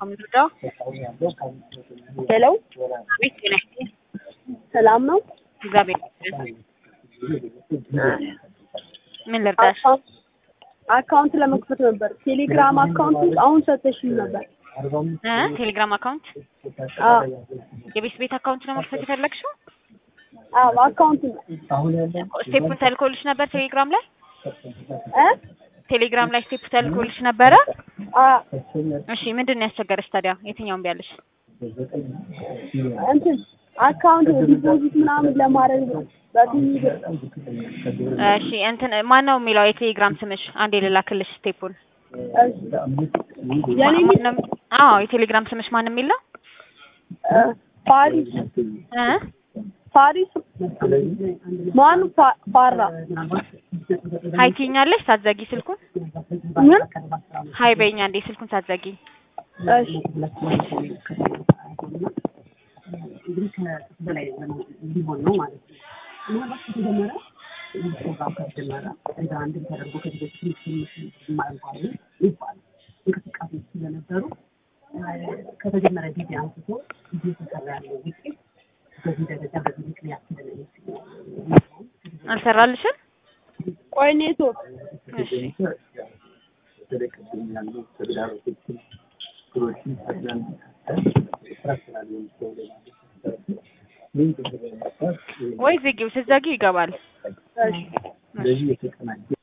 ከምንረዳው ሄሎ ቤት ጤና ይስጥልኝ። ሰላም ነው? እግዚአብሔር ይመስገን። ምን ልርዳሽ? አካውንት አካውንት ለመክፈት ነበር። ቴሌግራም አካውንት አሁን ሰጥተሽኝ ነበር። እ ቴሌግራም አካውንት አዎ የቤት ቤት አካውንት ነው መክፈት የፈለግሽው? አዎ አካውንት ነው ስቴፑን ተልኮልሽ ነበር ቴሌግራም ላይ? እ ቴሌግራም ላይ ስቴፕ ተልኮልሽ ነበረ? አ እሺ ምንድን ነው ያስቸገረሽ ታዲያ? የትኛውን ቢያለሽ? እንትን አካውንት ዲፖዚት ምናምን ለማድረግ ነው። በትንሽ ብር እሺ እንትን ማን ነው የሚለው የቴሌግራም ስምሽ? አንዴ ልላክልሽ ስቴፑን። እሺ የኔ ማ- ማን ነው- አዎ የቴሌግራም ስምሽ ማን የሚል ነው? እ ፓሪስ እ ፓሪስ ማን ፋ- ፋራ ሀይ ትይኛለሽ ሳትዘጊ ስልኩን? ምን ሀይ በይኛ እንዴ ስልኩን ሳትዘጊ። እሺ ከተጀመረ ጊዜ አንስቶ እየተሰራ ያለው ውጤት በዚህ ደረጃ በዚህ ምክንያት አልሰራልሽም? ቆይ ኔትወርክ እሺ ወይ ዝጊው፣ ስትዘጊው ይገባል። እሺ ስለዚህ የተቀናጀ